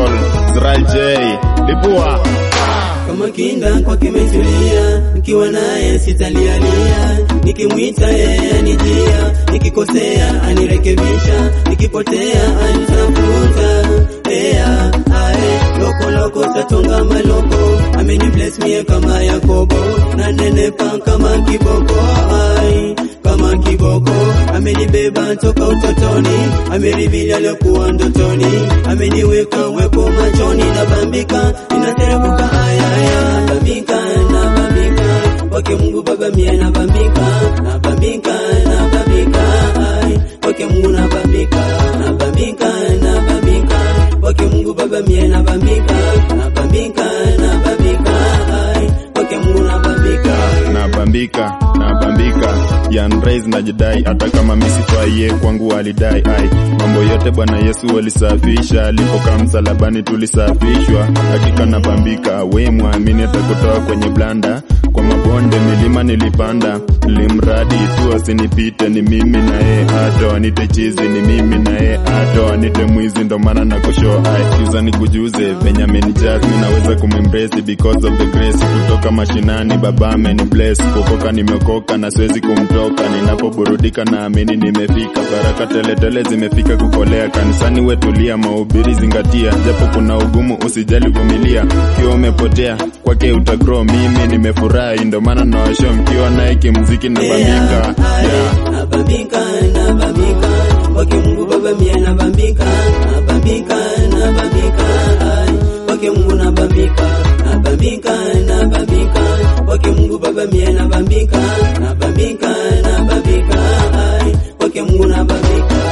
Call Zral J Lipua kama kinda kwa kimetulia, nikiwa naye sitalialia, nikimwita yeye anijia, nikikosea anirekebisha, nikipotea anitafuta. Ea, ae, loko loko satonga maloko, ameni bless mie kama Yakobo, na nenepa kama kiboko, ai kama kiboko, amenibeba toka utotoni, amerivili aliokuwa ndotoni, ameniweka weko machoni, nabambika ninateremuka ayaya, nabambika nabambika kwake Mungu Baba mie nabambika nabambika nabambika ai kwake Mungu nabambika nabambika nabambika kwake Mungu Baba mie nabambika nabambika nabambika ai kwake Mungu nabambika nabambika nabambika yanrais najidai hata kama misifaiye kwangu alidai ai mambo yote bwana yesu alisafisha alipokaa msalabani tulisafishwa hakika nabambika we mwamini atakutoa kwenye blanda kwa mabonde milima nilipanda limradi tu asinipite ni mimi naye hata wanite chizi ni mimi naye hata wanite mwizi ndo maana na kushow ai juza nikujuze venye amenijaz mi naweza kumembrace because of the grace kutoka mashinani baba ameni bless kukoka nimeokoka na siwezi kumtoka ninapoburudika naamini nimefika baraka teletele zimefika kukolea kanisani wetulia mahubiri zingatia japo kuna ugumu usijali vumilia ukiwa umepotea kwake utagrow mimi nimefurahi ndo maana nawasho mkiwa naye kimziki nabambika yeah. nabambika nabambika kwake Mungu Baba mie nabambika nabambika nabambika ai kwake Mungu nabambika nabambika nabambika kwake Mungu Baba mie nabambika nabambika nabambika ai kwake Mungu nabambika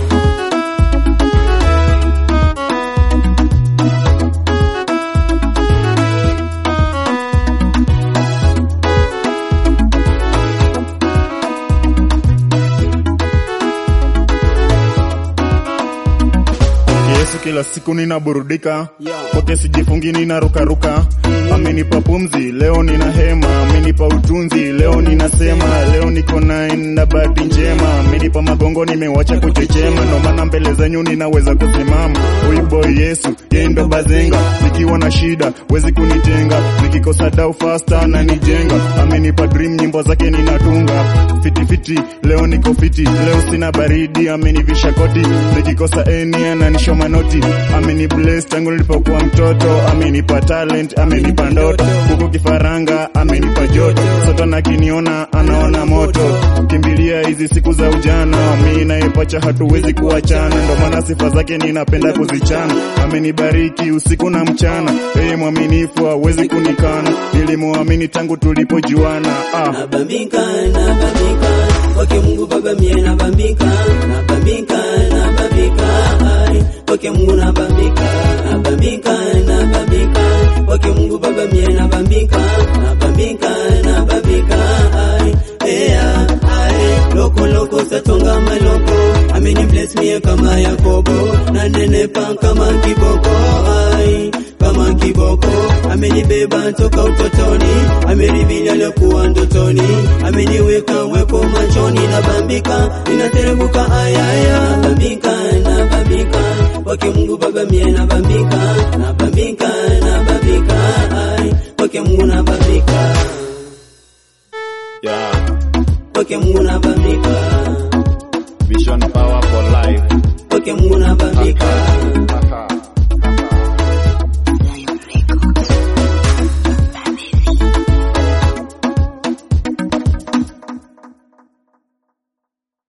Yesu kila siku ninaburudika Yeah. kwake sijifungi ninarukaruka amenipa pumzi leo nina hema amenipa utunzi leo ninasema leo niko naye na bahati njema amenipa magongo nimewacha kuchechema ndo maana mbele zenyu ninaweza kusimama huyu boy Yesu yeye ndo bazenga nikiwa na shida wezi kunitenga nikikosa dau fasta na nijenga amenipa dream nyimbo zake ninatunga fiti fiti leo niko fiti leo sina baridi amenivisha koti nikikosa eni ananisho manoti ameni bless tangu nilipokuwa mtoto amenipa talent amenipa ndoto huku kifaranga amenipa joto soto na kiniona anaona moto kimbilia hizi siku za ujana mi nayepacha hatuwezi kuachana ndo maana sifa zake ninapenda kuzichana amenibariki usiku na mchana yeye mwaminifu hawezi kunikana nilimuamini tangu tulipojuana ah. nabambika nabambika kwake Mungu Baba mie nabambika nabambika nabambika ai kwake Mungu nabambika nabambika nabambika kwake Mungu Baba mie nabambika nabambika nabambika ai ea ai loko loko satonga maloko ameni bless mie kama Yakobo na nenepa kama kiboko ai kama kiboko amenibeba toka utotoni amerivili aliokuwa ndotoni ameniweka weko machoni nabambika ninateremuka ayaya nabambika nabambika kwake Mungu Baba mie nabambika nabambika nabambika ai kwake Mungu nabambika yeah. kwake Mungu nabambika Vision power for life kwake Mungu nabambika